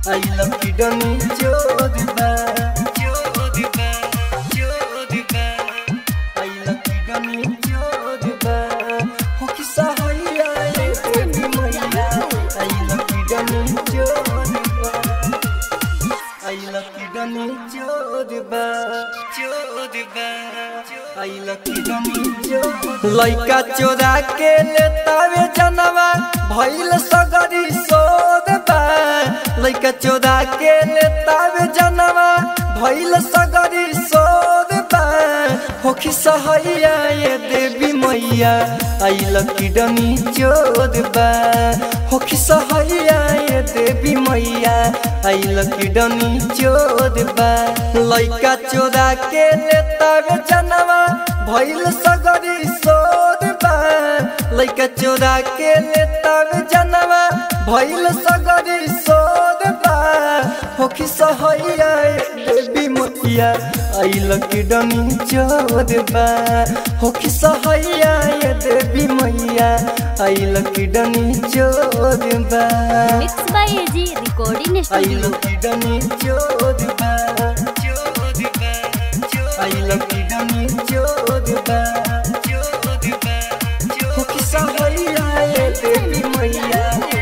I love you डनी जोरबा जोरबा जोरबा I love you डनी जोरबा हो कि सहाया ए देवी मैया I love you डनी जोरबा I love you डनी जोरबा जोरबा I love you डनी जोरबा लइका चोरा के लेतावे जनवा भइल सगरी सोदबा लइका चोरा के लेतावे जनवा भइल सगरी सोदबा होखी सहैया ये देवी मैया आई लकी डमी चोदबा होखी सहैया ये देवी मैया आई लकी डमी चोदबा लइका चोरा के लेतावे जनवा भइल सगरी सोदबा लइका चोरा के लेतावे जनवा भइल सगरी सोदबा होखी सहैया देवी मैया आई लकी डमी चोदबा होखी सहैया ये देवी मैया आई लकी डमी चोदबा मिक्स बाय एजी रिकॉर्डिंग आई स्टूडियो लकी डमी चोदबा चोदबा आई लकी डमी चोदबा चोदबा होखी सहैया ये देवी मैया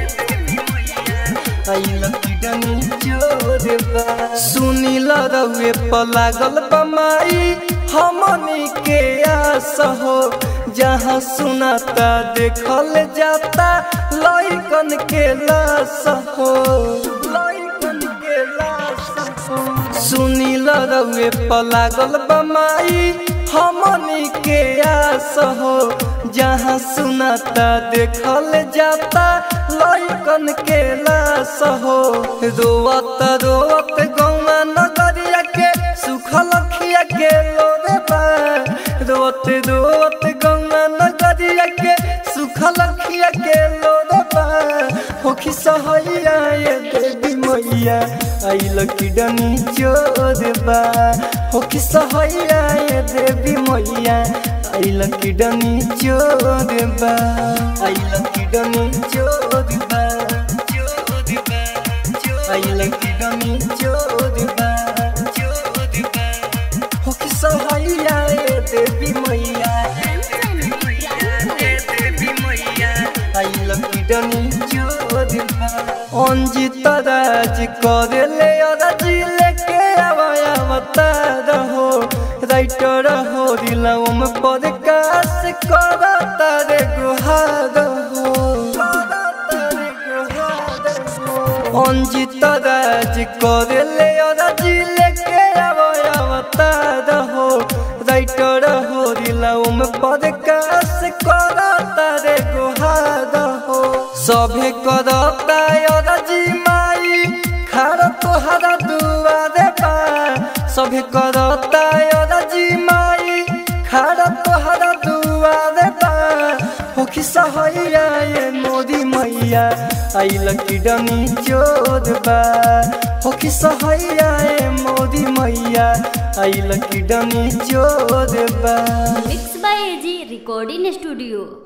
आई लकी डमी चोदबा सुनील रउए पलागल बमाई हमनी के आस हो जहाँ सुनाता देखल जाता लइकन के लाश हो लइकन के लाश हो सुनील रउए पलागल बमाई हमनी के आस हो जहाँ सुनाता देखल जाता लइकन के लाश हो रोवत रोवत गौवा नगरिया के सुखल खिया के लोरे बा रोवत रोवत गौवा नगरिया के सुखल खिया के लोरे बा होखी सहैया ये देवी मैया आई लकी डनी चोरबा होखी सहैया ये देवी मैया आई लकी डनी चोरबा आई लकी डनी चोरबा चोरबा आई लकी डनी चोरबा चोरबा होखी सहैया ये देवी मैया आई लकी डनी चोरबा अंजित राज करेले अराजी लेके आवाया बता रहो राइटर हो दिलम पर कास करता रे गुहार हो अंजित राज करेले अराजी लेके आवाया बता रहो राइटर हो दिलम पर कास करता रे गुहार हो सभे करता अरजी माई खार तोहरा दुआरे बा सभे करता अरजी माई खार तोहरा दुआरे बा होखी सहैया ये मोदी मैया आई लकी डनी चोरबा होखी सहैया ये मोदी मैया आई लकी डनी चोरबा mix by A G recording studio